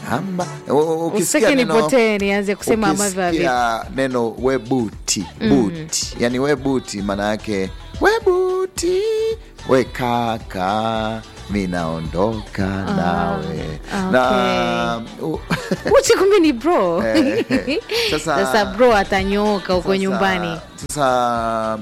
hamba U- ukisikia usitake neno- nipotee nianze kusema ambavyo havi- ukisikia neno webuti buti yani webuti maana yake webuti we kaka minaondoka nawe na u- uchi kumbe ni bro Eh, sasa- sasa bro atanyooka huko Sasa- nyumbani Sasa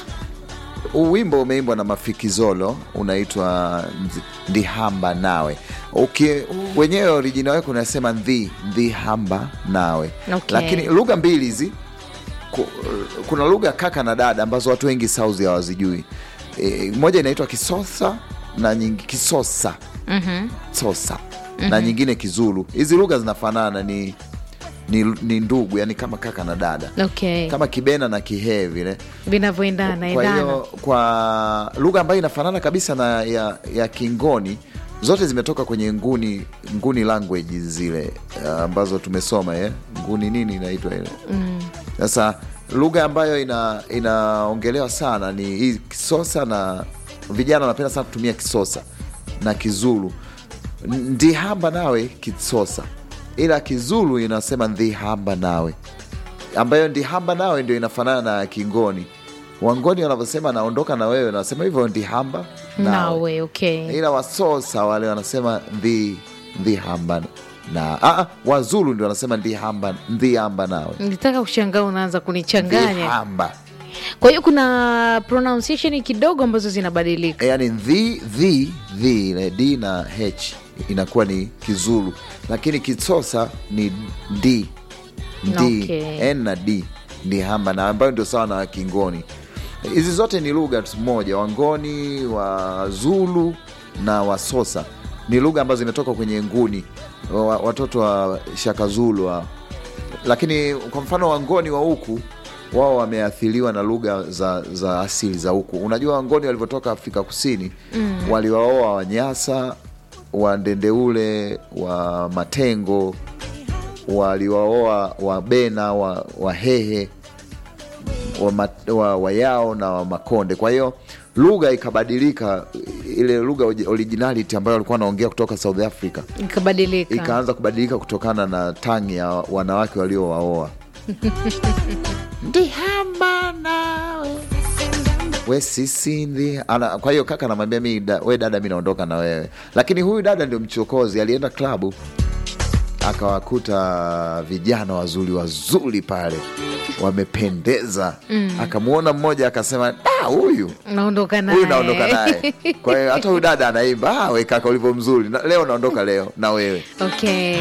huu wimbo umeimbwa na Mafikizolo unaitwa Ndi- Ndihamba Nawe. Uki, wenyewe original wake unasema ndhi ndihamba nawe Okay. lakini lugha mbili hizi ku- kuna lugha kaka na dada ambazo watu wengi South hawazijui. E, moja inaitwa Kisosa na nyingi Kisosa Mhm. Sosa na nyingine Kizulu. Hizi lugha zinafanana, ni, ni, ni ndugu, yani kama kaka na dada okay kama Kibena na Kihee vile. vinavyoendana Kwa endana hiyo kwa lugha ambayo inafanana kabisa na ya, ya Kingoni, zote zimetoka kwenye nguni nguni language zile uh, ambazo tumesoma eh? nguni nini inaitwa ile sasa lugha ambayo ina inaongelewa sana ni hii Kisosa na vijana wanapenda sana kutumia Kisosa na Kizulu. Ndihamba nawe Kisosa, ila Kizulu inasema ndihamba nawe ambayo ndihamba nawe ndio inafanana na Kingoni. Wangoni wanavyosema naondoka na wewe, wanasema hivyo ndihamba nawe, nawe okay ila Wasosa wale wanasema ndhi ndihamba na ah, Wazulu ndio wanasema ndihamba ndihamba nawe nilitaka kushangaa unaanza kunichanganya ndihamba, kwa hiyo kuna pronunciation kidogo ambazo zinabadilika yani ndhi dhi dhi ile d na h inakuwa ni Kizulu, lakini Kisosa ni ndi ndi Okay. n na d ndihamba na ambayo ndio sawa na Kingoni. Hizi zote ni lugha moja, Wangoni, Wazulu na Wasosa ni lugha ambazo zimetoka kwenye nguni wa, watoto wa Shaka Zulu wa. Lakini kwa mfano Wangoni wa huku wao wameathiriwa na lugha za, za asili za huku. Unajua Wangoni walivyotoka Afrika Kusini mm. waliwaoa Wanyasa, Wandendeule, wa Matengo, waliwaoa Wabena, wa, Wahehe wa, ma- wa, Wayao na wa Makonde. Kwa hiyo lugha ikabadilika, ile lugha oji- originality ambayo walikuwa wanaongea kutoka South Africa ikabadilika ikaanza kubadilika kutokana na tangi ya wanawake waliowaoa. Ndihamba nawe we sisi ndi ana, kwa hiyo kaka anamwambia mi da, we dada, mi naondoka na wewe, lakini huyu dada ndio mchokozi. Alienda klabu akawakuta vijana wazuri wazuri pale wamependeza, akamwona mmoja akasema, "Da, huyu naondoka huyu naondoka naye naye. Kwa hiyo hata huyu dada anaimba, "Ah, we kaka ulivyo mzuri na, leo naondoka leo na wewe okay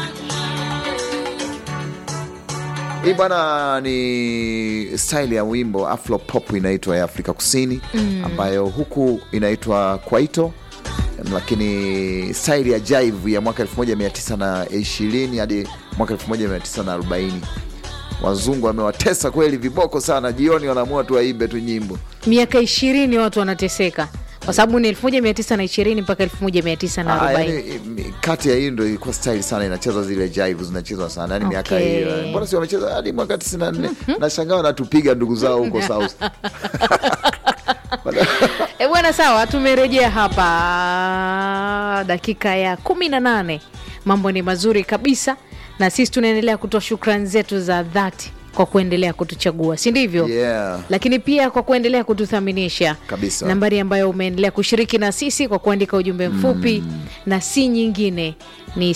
Hii bwana ni style ya wimbo afro pop inaitwa ya Afrika Kusini ambayo huku inaitwa kwaito, lakini style ya jive ya mwaka 1920 hadi mwaka 1940. Wazungu wamewatesa kweli viboko sana, jioni wanaamua tu waimbe tu nyimbo. miaka ishirini watu wanateseka kwa sababu ni 1920 mpaka Ah, 1940 yani, mi- kati ya hii ndo ilikuwa style sana inacheza zile jive zinachezwa sana yani miaka Okay. hiyo mbona si wamecheza hadi mwaka 94 nashangaa wanatupiga ndugu zao huko south E bwana, sawa, tumerejea hapa dakika ya kumi na nane. Mambo ni mazuri kabisa, na sisi tunaendelea kutoa shukrani zetu za dhati kwa kuendelea kutuchagua, si ndivyo? Yeah. Lakini pia kwa kuendelea kututhaminisha Kabisa. nambari ambayo umeendelea kushiriki na sisi kwa kuandika ujumbe mfupi na si nyingine ni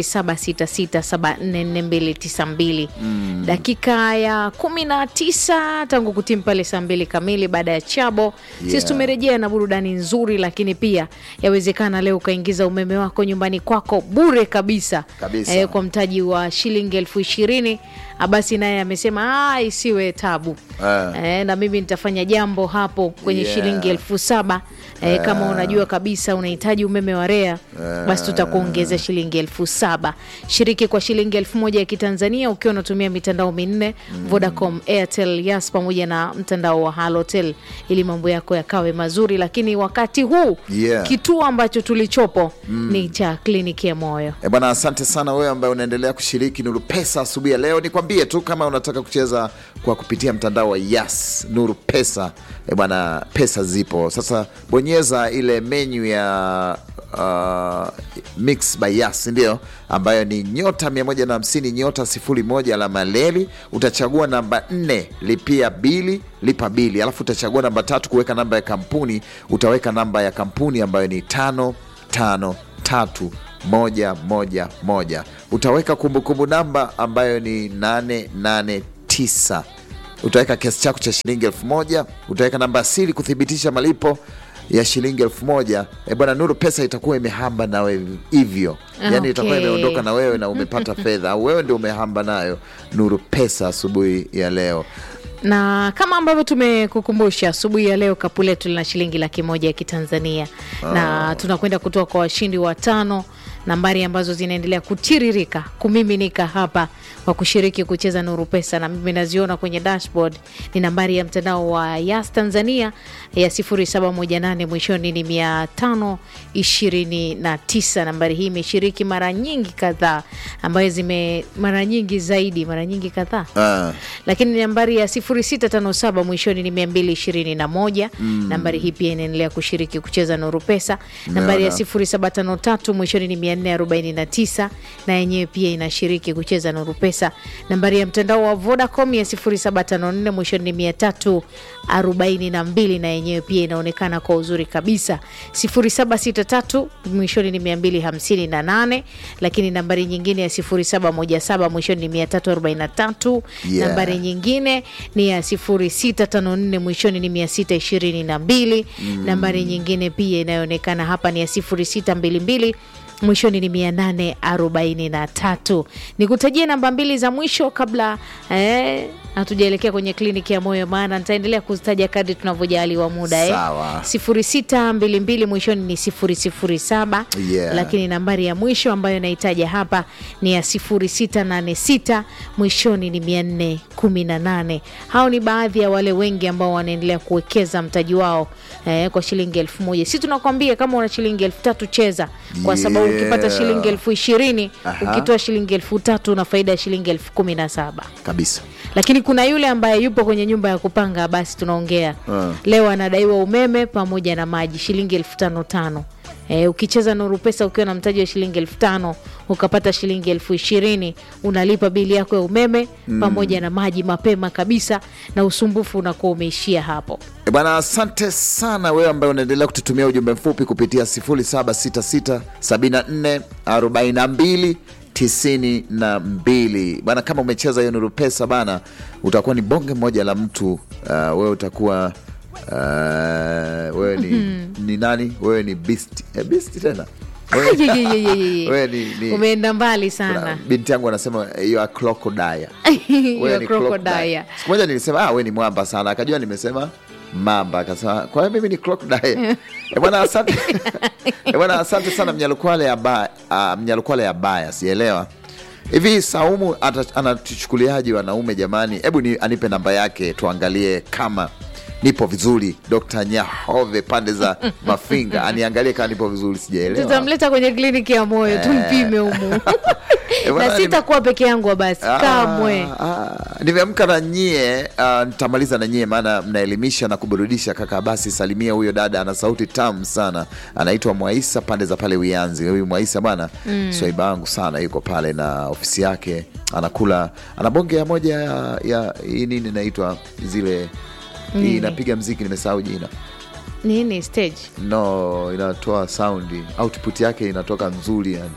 0766744292 dakika ya 19 tangu kutimu pale saa mbili kamili baada ya chabo sisi Yeah. tumerejea na burudani nzuri lakini pia yawezekana leo ukaingiza umeme wako nyumbani kwako bure kabisa, Kabisa. Eh, kwa mtaji wa shilingi elfu ishirini basi naye amesema "Ah, isiwe tabu Eh. eh, na mimi nitafanya jambo hapo kwenye Yeah. shilingi elfu saba eh, kama unajua kabisa unahitaji umeme wa REA basi tutakuongeza shilingi elfu saba shiriki kwa shilingi elfu moja ya kitanzania ukiwa unatumia mitandao minne Vodacom, Airtel, Yas pamoja na mtandao wa Halotel ili mambo yako yakawe mazuri. Lakini wakati huu Yeah. kituo ambacho tulichopo ni cha kliniki ya moyo. E bwana, asante sana wewe ambaye unaendelea kushiriki Nuru Pesa asubuhi ya leo. Nikwambie tu kama unataka kucheza kwa kupitia mtandao wa Yas Nuru Pesa, e bwana, pesa zipo sasa. Bonyeza ile menyu ya uh, mix by Yas ndio ambayo ni nyota 150 nyota 01 alama leli. Utachagua namba 4 lipia bili lipa bili, alafu utachagua namba tatu kuweka namba ya kampuni. Utaweka namba ya kampuni ambayo ni tano tano tatu moja moja moja. Utaweka kumbukumbu namba ambayo ni 889 utaweka kiasi chako cha shilingi elfu moja utaweka namba asili kuthibitisha malipo ya shilingi elfu moja E bwana Nuru, pesa itakuwa imehamba nawe hivyo, yani Okay. itakuwa imeondoka na wewe na umepata fedha, au wewe ndio umehamba nayo Nuru pesa asubuhi ya leo. na kama ambavyo tumekukumbusha asubuhi ya leo, kapu letu lina shilingi laki moja ya Kitanzania na tunakwenda kutoa kwa washindi watano, nambari ambazo zinaendelea kutiririka kumiminika hapa kwa kushiriki kucheza Nuru Pesa, na mimi naziona kwenye dashboard ni nambari ya mtandao wa Yas Tanzania ya 0718 mwishoni ni 529. Nambari hii imeshiriki mara nyingi kadhaa, ambayo zime mara nyingi zaidi, mara nyingi kadhaa Ah, lakini nambari ya 0657 mwishoni ni 221. Nambari hii pia inaendelea kushiriki kucheza Nuru Pesa. Nambari ya Naona. 0753 mwishoni ni 449 na yenyewe pia inashiriki kucheza Nuru Pesa. Nambari ya mtandao wa Vodacom ya 0754 mwishoni ni 342 na yenyewe pia inaonekana kwa uzuri kabisa. 0763 mwishoni ni 258, lakini nambari nyingine ya 0717 mwishoni ni 343 Yeah. nambari nyingine ni ya 0654 mwishoni ni 622. Nambari nyingine pia inayoonekana hapa ni ya 0622 mwishoni ni 843. Nikutajie namba mbili za mwisho kabla eh, hatujaelekea kwenye kliniki ya moyo, maana nitaendelea kuzitaja kadri tunavyojaliwa muda eh. Sawa. 0622 mwishoni ni 007 Yeah. lakini nambari ya mwisho ambayo naitaja hapa ni ya 0686 mwishoni ni 418. Hao ni baadhi ya wale wengi ambao wanaendelea kuwekeza mtaji wao eh, kwa shilingi elfu moja. Si tunakwambia kama una shilingi elfu tatu cheza, kwa sababu Yeah. ukipata shilingi elfu ishirini Aha. ukitoa shilingi elfu tatu una faida ya shilingi elfu kumi na saba kabisa. lakini kuna yule ambaye yupo kwenye nyumba ya kupanga, basi tunaongea Ah. leo, anadaiwa umeme pamoja na maji shilingi elfu tano tano. E, ukicheza Nuru Pesa ukiwa na mtaji wa shilingi elfu tano ukapata shilingi elfu ishirini unalipa bili yako ya umeme pamoja na maji mapema kabisa, na usumbufu unakuwa umeishia hapo. E bwana, asante sana wewe ambaye unaendelea kututumia ujumbe mfupi kupitia 07667442 tisini na mbili bana. Kama umecheza hiyo Nuru Pesa bana, utakuwa ni bonge moja la mtu. Uh, wewe utakuwa uh, wewe ni, ni nani? Wewe ni beast, eh, beast tena Wewe- Yeyeyeyeye. wewe ni, ni Umeenda mbali kuna- sana. binti yangu anasema you are crocodile. You Wewe are ni crocodile. crocodile. Siku moja nilisema ah, wewe ni mwamba sana, akajua nimesema mamba, akasema kwa hiyo mimi ni crocodile. Eh bwana, asante eh bwana, asante sana Mnyalukwale ya ba, uh, Mnyalukwale ya baya, sielewa hivi Saumu ata- anatuchukuliaje wanaume jamani? Hebu ni anipe namba yake tuangalie kama nipo vizuri. Dr. Nyahove pande za Mafinga aniangalie kama nipo vizuri, sijaelewa. Tutamleta kwenye kliniki ya moyo tumpime humu Eh, bwana, na nime- sitakuwa peke yangu basi kamwe. Ah, ah, nimeamka na nyie ah, nitamaliza na nyie, maana mnaelimisha na kuburudisha. Kaka, basi salimia huyo dada, ana sauti tamu sana, anaitwa Mwaisa pande za pale Wianzi. Huyu Mwaisa bwana mm. swaiba wangu sana, yuko pale na ofisi yake, anakula ana bonge ya moja ya, ya hii nini inaitwa zile hii inapiga mziki, nimesahau jina Nini stage? no, inatoa saundi, output yake inatoka nzuri yani.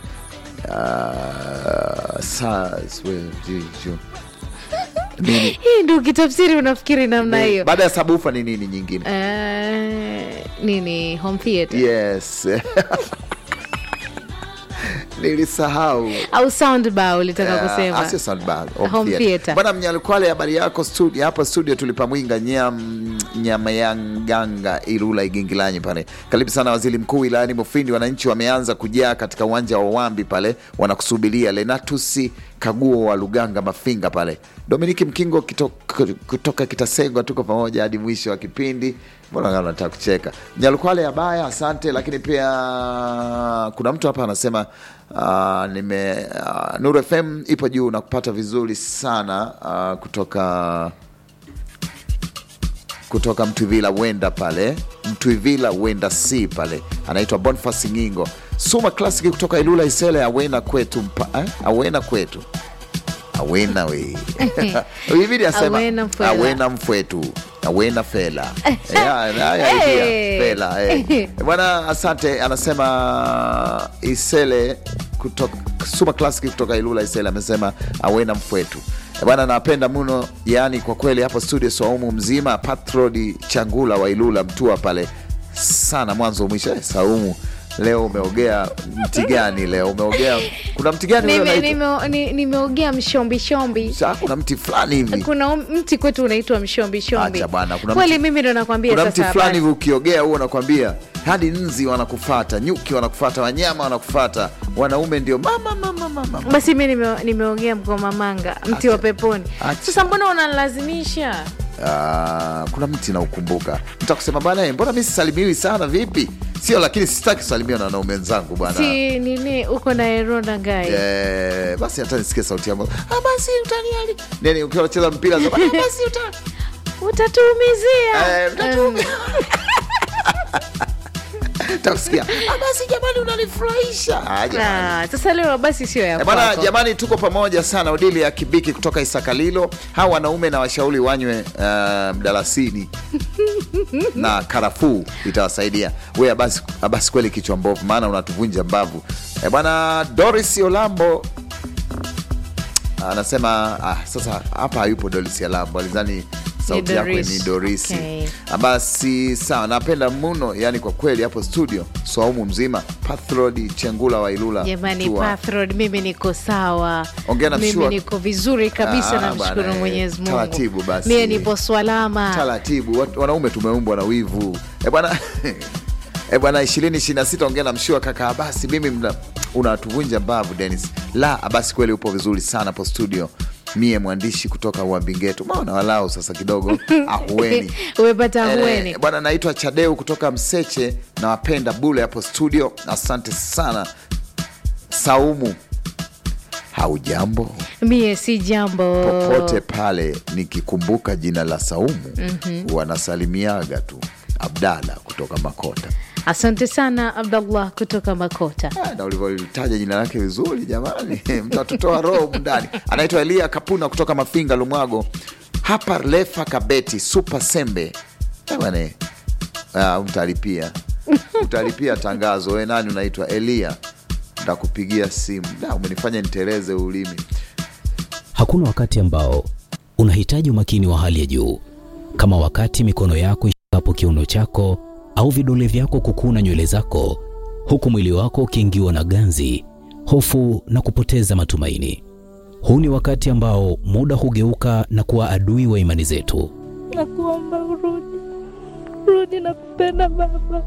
Uh, sa, swe- ji- ju- nini Hii ndio ukitafsiri unafikiri namna Ni- hiyo. baada ya sabufa ni nini nyingine? Eh, nini home theater Yes, nilisahau. au sound bar ulitaka Ah, kusema? ah, sio soundbar, home Home theater. theater. Bwana Mnyalukwale, habari yako studio? Hapa studio tulipamwinga nyam Nyamayanganga Ilula Igingilanyi pale. Karibu sana waziri mkuu wilayani Mufindi. Wananchi wameanza kujaa katika uwanja wa Wambi pale, wanakusubiria Lenatusi Kaguo wa Luganga Mafinga pale. Dominiki Mkingo kutoka, kutoka Kitasengwa, tuko pamoja hadi mwisho wa kipindi. Mbona kama nataka kucheka. Nyalukwale abaya, asante. Lakini pia kuna mtu hapa anasema uh, nime uh, Nuru FM ipo juu na kupata vizuri sana uh, kutoka kutoka Mtwivila wenda pale Mtwivila wenda si pale, anaitwa Bonfas Ngingo. Suma Classic kutoka Ilula Isele, awena kwetu mpa, eh? awena kwetu awena we ibidi asema Awena mfwela. awena mfwetu awena fela Ya, ya, ya, Hey. idea, fela eh. bwana asante anasema isele kutoka Suma Classic kutoka Ilula Isele amesema awena mfwetu Eh, bwana napenda mno yani kwa kweli hapo studio Saumu mzima Patrodi Changula wa Ilula Mtua pale sana mwanzo mwisho eh, Saumu leo umeogea mti gani leo umeogea kuna mti gani leo Nime- unaitwa? nime- ni- nimeogea mshombi shombi Sa, kuna mti fulani hivi kuna um- mti kwetu unaitwa mshombi shombi Acha bwana, kuna kweli mti- mimi ndo nakwambia kuna mti sasa fulani habari. hivi ukiogea huo unakwambia hadi nzi wanakufata nyuki wanakufata wanyama wanakufata wanaume ndio mama mama mama basi mi nime- nimeongea mgoma manga mti wa peponi Acha. sasa mbona unalazimisha Ah, kuna mti naukumbuka mtakusema bana mbona mi sisalimiwi sana vipi sio lakini sitaki kusalimiwa na wanaume wenzangu bwana si nini uko na eronda ngai Eh, basi hata nisikie sauti yangu ah, basi utaniali nini ukiwa unacheza mpira sema, ah, basi utani utatuumizia Eh, utatuumi- takusikia ah, basi jamani unanifurahisha ah, jamani. Ah, sasa leo basi sio ya Eh, Bwana kwako. jamani, tuko pamoja sana. Odili ya Kibiki kutoka Isakalilo, hawa wanaume na washauri wanywe uh, mdalasini na karafuu itawasaidia. We abasi, abasi kweli kichwa mbovu, maana unatuvunja mbavu. Eh, Bwana Doris Olambo anasema ah, sasa hapa hayupo Doris Olambo, alizani sauti yako Doris. ni Dorisi. Okay. Ah, Basi sawa, napenda mno, yani kwa kweli hapo studio Swaumu mzima Pathrod Chengula wa Ilula jamani Tua. Pathrod, mimi niko sawa Ongea na mimi mshua. niko vizuri kabisa Ah, namshukuru bwana, eh, mwenyezi mungu taratibu basi. mie nipo swalama taratibu wat- wanaume tumeumbwa na wivu e bwana e bwana ishirini ishirini na sita ongea na mshua kaka abasi mimi mna- unatuvunja mbavu denis la abasi kweli upo vizuri sana po studio mie mwandishi kutoka uambingetu maona walau sasa kidogo ahueni umepata ahueni Eh, bwana naitwa chadeu kutoka mseche na wapenda bule hapo studio asante sana saumu haujambo mie si jambo popote pale nikikumbuka jina la Saumu wanasalimiaga tu Abdala kutoka Makota. asante sana abdallah kutoka makota Ah, na ulivyolitaja jina lake vizuri jamani, mtatutoa roho humu ndani. Anaitwa Elia Kapuna kutoka Mafinga Lumwago, hapa Lefa Kabeti Super Sembe. Eh, bwana, eh. Ah, mtalipia utalipia tangazo. We nani unaitwa Elia? Ntakupigia simu. Da, umenifanya niteleze ulimi. Hakuna wakati ambao unahitaji umakini wa hali ya juu kama wakati mikono yako ishikapo kiuno chako au vidole vyako kukuna nywele zako, huku mwili wako ukiingiwa na ganzi, hofu na kupoteza matumaini. Huu ni wakati ambao muda hugeuka na kuwa adui wa imani zetu. Nakuomba urudi, rudi, nakupenda baba.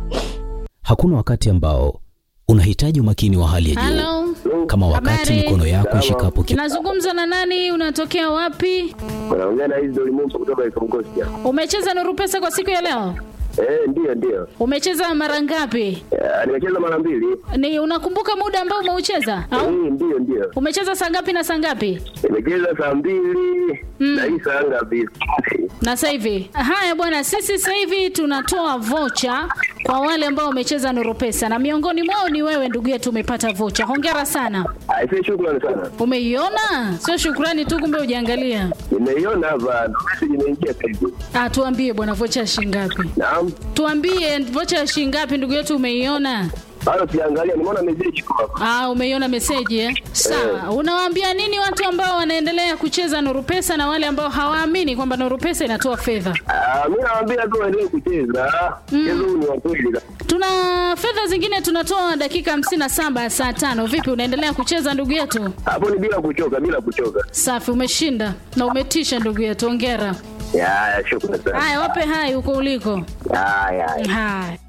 Hakuna wakati ambao unahitaji umakini wa hali ya juu Halo, kama wakati Habari. mikono yako ishikapo ki... nazungumza na nani? Unatokea wapi? Unaongea na hizi Dolimumba kutoka Ikongosia. Umecheza Nuru Pesa kwa siku ya leo? Eh, ndio ndio. Umecheza mara ngapi? Eh, nimecheza mara mbili. Ni unakumbuka muda ambao umeucheza au Eh, ndio ndio. umecheza saa ngapi na saa ngapi? Nimecheza saa mbili na hii saa ngapi? Na sasa hivi haya bwana, sisi sasa hivi tunatoa vocha kwa wale ambao wamecheza Nuru Pesa na miongoni mwao ni wewe ndugu yetu, umepata vocha. Hongera sana. Aisee, shukrani sana. Umeiona? Sio shukrani tu, kumbe ujaangalia. Nimeiona hapa, ndo message imeingia sasa hivi. Ah, tuambie bwana, vocha ya shilingi ngapi? Naam. Tuambie vocha ya shilingi ngapi ndugu yetu, umeiona? Bado sijaangalia, nimeona message iko hapa. Ah, umeiona meseji eh? Sawa. Unawaambia nini watu ambao wanaendelea kucheza Nuru Pesa na wale ambao hawaamini kwamba Nuru Pesa inatoa fedha? Ah, mimi nawaambia tu waendelee kucheza. Mchezo huu ni wa kweli. Tuna fedha zingine tunatoa dakika hamsini na saba ya saa tano. Vipi, unaendelea kucheza ndugu yetu? Hapo ni bila kuchoka, bila kuchoka. Safi, umeshinda na umetisha ndugu yetu, ongera. Ya, ya, shukrani sana. Haya, wape hai huko uliko. Ya, ya. ya. Haya.